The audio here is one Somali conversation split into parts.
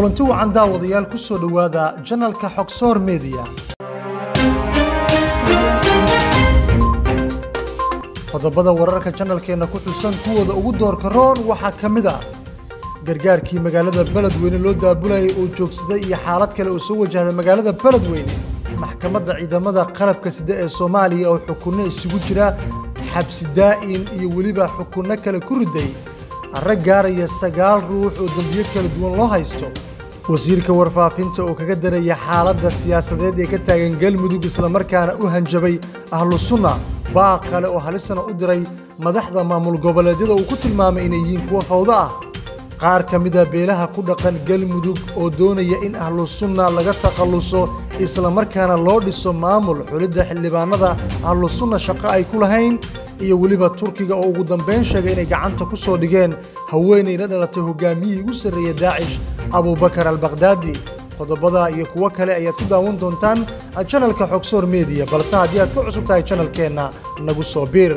kulanti wacan daawadayaal ku soo dhowaada janalka xogsoor media qodobada wararka janalkeenna ku xusan kuwooda ugu doorka roon waxaa ka mid a gargaarkii magaalada beledweyne loo daabulayay oo joogsaday iyo xaalad kale oo soo wajahda magaalada beledweyne maxkamadda ciidamada qalabka sida ee soomaaliya oo xukunno isugu jira xabsi daa'in iyo weliba xukunno kale ku riday rag gaaraya sagaal ruux oo dembiyo kala duwan loo haysto wasiirka warfaafinta oo kaga daraya xaaladda siyaasadeed ee ka taagan galmudug islamarkaana u hanjabay ahlu sunna baaq kale oo halisana u diray madaxda maamul goboleedyada uu ku tilmaamay inay yihiin kuwa fawdo ah qaar ka mida beelaha ku dhaqan galmudug oo doonaya in ahlu sunna laga takhalluso islamarkaana loo dhiso maamul xulidda xildhibaanada ahlu sunna shaqo ay ku lahayn iyo weliba turkiga oo ugu dambayn sheegay inay gacanta ku soo dhigeen haweenay la dhalatay hogaamiyihii ugu sarreeya daacish abubakar albakdaadi qodobada iyo kuwo kale ayaad ku daawan doontaan janalka xogsoor mediya balse haddii aad ku cusub tahay janalkeenna nagu soo biir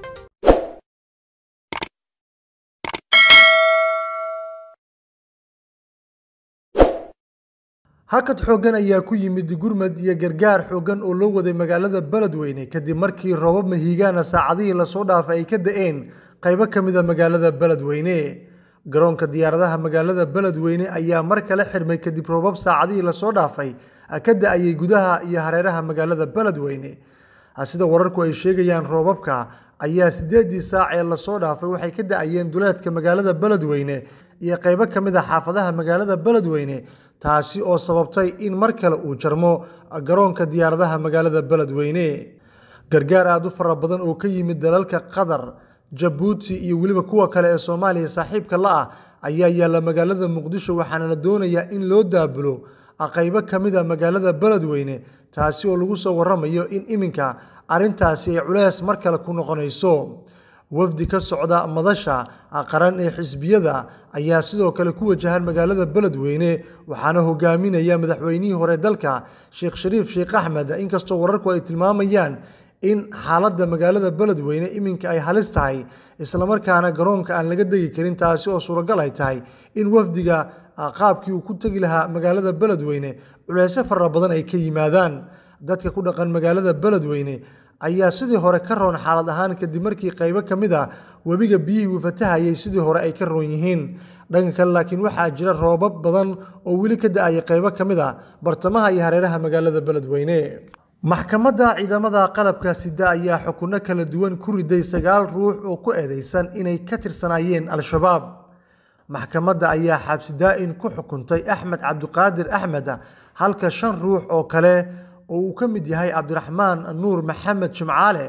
hakad xooggan ayaa ku yimid gurmad iyo gargaar xooggan oo loo waday magaalada beledweyne kadib markii roobab mahiigaana saacadihii lasoo dhaafay ay ka da'een qaybo ka mida magaalada beledweyne garoonka diyaaradaha magaalada beledweyne ayaa mar kale xirmay kadib roobab saacadihii lasoo dhaafay ka da'ayay gudaha iyo hareeraha magaalada beledweyne sida wararku ay sheegayaan roobabka ayaa sideedii saac ee lasoo dhaafay waxay ka da'ayeen duleedka magaalada beledweyne iyo qaybo ka mid a xaafadaha magaalada beledweyne taasi oo sababtay in mar kale uu jarmo garoonka diyaaradaha magaalada beledweyne gargaar aada u fara badan oo ka yimid dalalka qatar jabuuti iyo weliba kuwa kale ee soomaaliya saaxiibka la ah ayaa yaalla magaalada muqdisho waxaana la doonayaa in loo daabulo qaybo ka mid a magaalada beledweyne taasi oo lagu soo waramayo in iminka arrintaasi ay culeys mar kale ku noqonayso wafdi ka socda madasha qaran ee xisbiyada ayaa sidoo kale ku wajahan magaalada beledweyne waxaana hogaaminaya madaxweynihii hore dalka sheekh shariif sheekh axmed inkastoo wararku ay tilmaamayaan in xaaladda magaalada beledweyne iminka ay halis tahay islamarkaana garoonka aan laga degi karin taasi oo suuragal ay tahay in wafdiga qaabkii uu ku tegi lahaa magaalada beledweyne culeysyo fara badan ay ka yimaadaan dadka ku dhaqan magaalada beledweyne ayaa sidii hore ka roon xaalad ahaan kadib markii qaybo ka mid a webiga biyihii wifatahayay sidii hore ay ka roon yihiin dhanka kale laakiin waxaa jira roobab badan oo weli ka da-aya qaybo ka mid a bartamaha iyo hareeraha magaalada beledweyne maxkamadda ciidamada qalabka sida ayaa xukunno kala duwan ku riday sagaal ruux oo ku eedeysan inay ka tirsanaayeen al-shabaab maxkamadda ayaa xabsi daa-in ku xukuntay axmed cabdiqaadir axmed halka shan ruux oo kale oo uu ka mid yahay cabdiraxmaan nuur maxamed jimcaale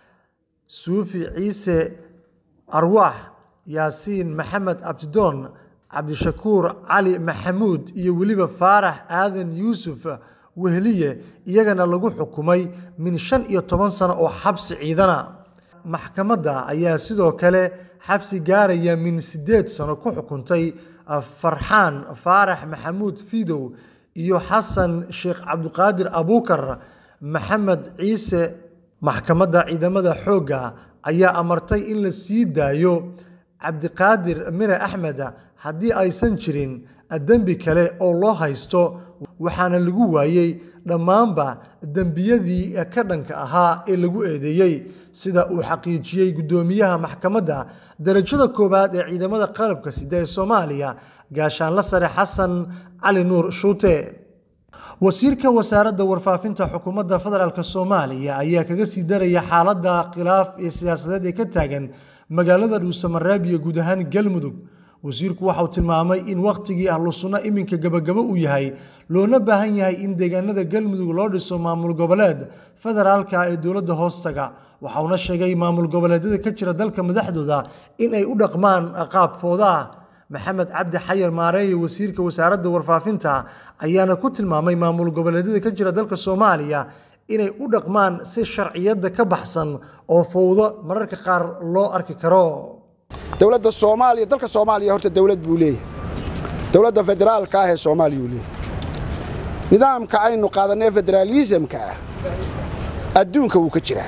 suufi ciise arwaax yaasiin maxamed abdidoon cabdishakuur cali maxamuud iyo weliba faarax aadan yuusuf wehliye iyagana lagu xukumay min shan iyo toban sano oo xabsi ciidana maxkamadda ayaa sidoo kale xabsi gaaraya min siddeed sano ku xukuntay farxaan faarax maxamuud fidow iyo xasan sheekh cabdiqaadir abuukar maxamed ciise maxkamadda ciidamada xoogga ayaa amartay in la sii daayo cabdiqaadir mire axmed haddii aysan jirin dembi kale oo loo haysto waxaana lagu waayey dhammaanba dembiyadii ka dhanka ahaa ee lagu eedeeyey sida uu xaqiijiyey guddoomiyaha maxkamadda darajada koowaad ee ciidamada qalabka sida ee soomaaliya gaashaanla sare xasan cali nuur shuute wasiirka wasaaradda warfaafinta xukuumadda federaalk soomaaliya ayaa kaga sii daraya xaaladda khilaaf iyo siyaasadeed ee ka taagan magaalada dhuusamareeb iyo guud ahaan galmudug wasiirku waxauu tilmaamay in wakhtigii ahlu sunno iminka gebagabo uu yahay loona baahan yahay in deegaanada galmudug loo dhiso maamul goboleed federaalka ee dowladda hoostaga waxauna sheegay maamul goboleedyada ka jira dalka madaxdooda in ay u dhaqmaan qaab fooda ah maxamed cabdi xayar maareeye wasiirka wasaaradda warfaafinta ayaana ku tilmaamay maamul goboleedyada ka jira dalka soomaaliya inay u dhaqmaan si sharciyadda ka baxsan oo fowdo mararka qaar loo arki karo dowladda soomaaliya dalka soomaaliya horta dowlad buu leeyahay dowladda federaalka ah ee soomaaliya uu leeyahay nidaamka aynu qaadanee federaalisamka ah adduunka wuu ka jiraa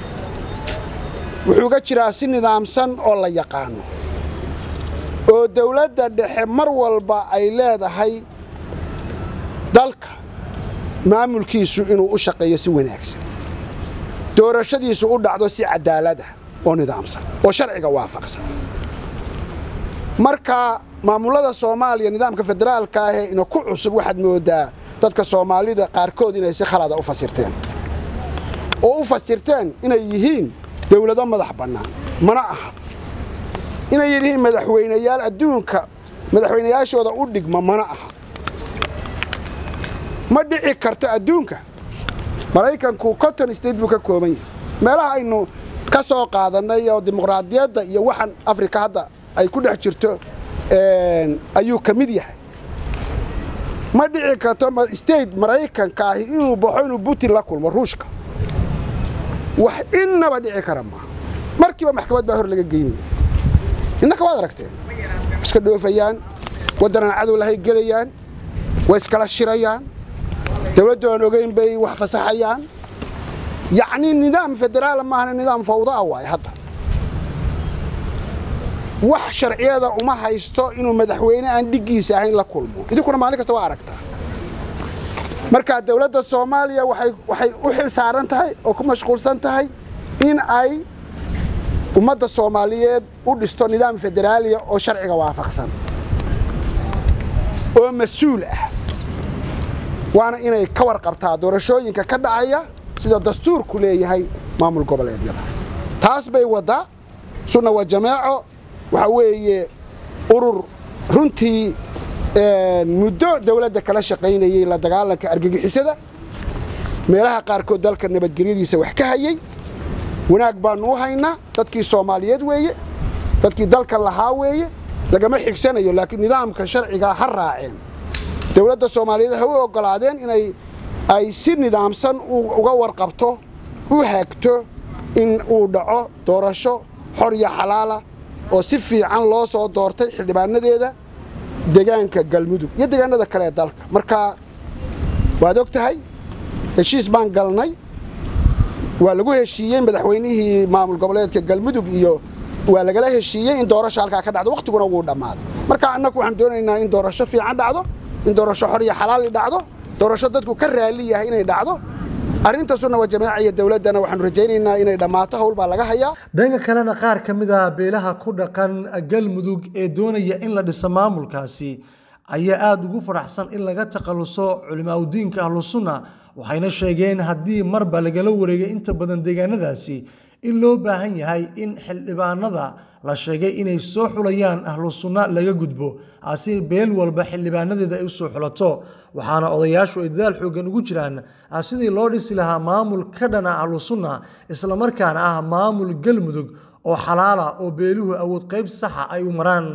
wuxuu ka jiraa si nidaamsan oo la yaqaano oo dawladda dhexe mar walba ay leedahay dalka maamulkiisu inuu u shaqeeyo si wanaagsan doorashadiisu u dhacdo si cadaalada oo nidaamsan oo sharciga waafaqsan marka maamullada soomaaliya nidaamka federaalka ahee ina ku cusub waxaad moodaa dadka soomaalida qaarkood inay si khalada u fasirteen oo u fasirteen inay yihiin dawlado madax bannaan mana aha inay yihiin madaxweynayaal adduunka madaxweynayaashooda u dhigma mana aha ma dhici karto adduunka maraykanku conton state buu ka kooban yahay meelaha aynu ka soo qaadannay oo dimuqraadiyadda iyo waxan afrika hadda ay ku dhex jirto ayuu ka mid yahay ma dhici karto state maraykanka ahi inuu baxo inuu putin la kulmo ruushka wax innaba dhici kara maaha markiiba maxkamad baa hor laga geynaya innaka waad aragteen iska dhoofayaan waddanaan cadow lahay gelayaan way iskala shirayaan dawladdu aan ogeyn bay wax fasaxayaan yacnii nidaam federaala maahana nidaam fawda ah waaye hadda wax sharciyada uma haysto inuu madaxweyne aan dhiggiisa ahayn la kulmo idinkuna maalin kasta waa aragtaa marka dawladda soomaaliya waxay u xil saaran tahay oo ku mashquulsan tahay in ay ummadda soomaaliyeed u dhisto nidaam federaaliya oo sharciga waafaqsan oo mas-uul ah waana inay ka warqabtaa doorashooyinka ka dhacaya sida dastuurku leeyahay maamul goboleedyada taas bay waddaa sunna wa jamaaco waxaa weeye urur runtii muddo dawladda kala shaqaynayey la dagaalanka argagixisada meelaha qaarkood dalka nabadgelyadiisa wax ka hayey wanaag baannu u haynaa dadkii soomaaliyeed weeye dadkii dalkan lahaa weeye lagama xigsanayo laakiin nidaamka sharcigaa ha raaceen dawladda soomaaliyeed ha u oggolaadeen inay ay si nidaamsan uga warqabto u haagto in uu dhaco doorasho xor iyo xalaala oo si fiican loo soo doortay xildhibaanadeeda degaanka galmudug iyo degaanada kale ee dalka marka waad og tahay heshiis baan galnay waa lagu heshiiyey madaxweynihii maamul goboleedka galmudug iyo waa lagala heshiiyey in doorasho halkaa ka dhacdo wakhtiguna wuu dhammaaday marka annagu waxaan doonaynaa in doorasho fiican dhacdo in doorasho xor iyo xalaali dhacdo doorasho dadku ka raali yahay inay dhacdo arrinta sunna wa jamaaca iyo dawladdana waxaanu rajaynaynaa inay dhammaato howl baa laga hayaa dhanka kalena qaar ka mid ah beelaha ku dhaqan galmudug ee doonaya in la dhiso maamulkaasi ayaa aada ugu faraxsan in laga takhaluso culimaadudiinka ahlusunna waxayna sheegeen haddii marba lagala wareegay inta badan deegaanadaasi in loo baahan yahay in xildhibaanada la sheegay inay soo xulayaan ahlu sunna laga gudbo asi beel walba xildhibaanadeeda ay u soo xulato waxaana odayaashu ay dadaal xooggan ugu jiraan sidii loo dhisi lahaa maamul ka dhana ahlu sunna islamarkaana ah maamul galmudug oo xalaala oo beeluhu awood qayb saxa ay u maraan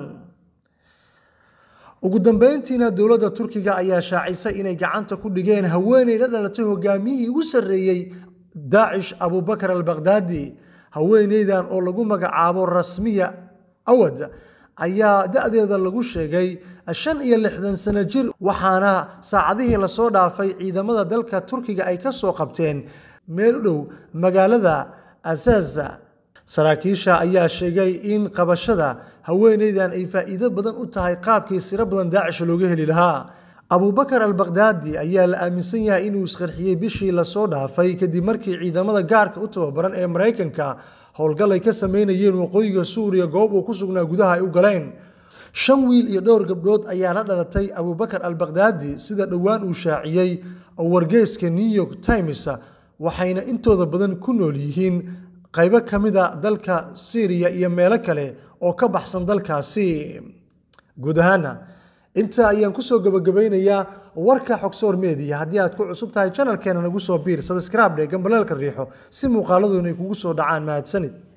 ugu dambeyntiina dowladda turkiga ayaa shaacisay inay gacanta ku dhigeen haweeney la dhalatay hogaamiyihii ugu sarreeyey daacish abubakar albakhdadi haweeneydan oo lagu magacaabo rasmiya awad ayaa da-deeda lagu sheegay shan iyo lixdan sano jir waxaana saacadihii lasoo dhaafay ciidamada dalka turkiga ay ka soo qabteen meel u dhow magaalada asaza saraakiisha ayaa sheegay in qabashada haweeneydan ay faa'iido badan u tahay qaabkii siro badan daacish looga heli lahaa abubakar albakhdadi ayaa la aaminsan yahay inuu isqarxiyey bishii lasoo dhaafay kadib markii ciidamada gaarka u tababaran ee maraykanka howlgal ay ka sameynayeen waqooyiga suuriya goob uu ku sugnaa gudaha ay u galeen shan wiil iyo dhowr gabdhood ayaa la dhalatay abubakar albakhdadi sida dhowaan uu shaaciyey oo wargeyska new york times waxayna intooda badan ku nool yihiin qaybo ka mida dalka syriya iyo meelo kale oo ka baxsan dalkaasi guud ahaana intaa ayaan kusoo gabagabaynayaa warka xogsoor media haddii aad ku cusub tahay janalkeena nagu soo biir sabscribe dhe gambaleelka riixo si muuqaaladuna ay kugu soo dhacaan mahadsanid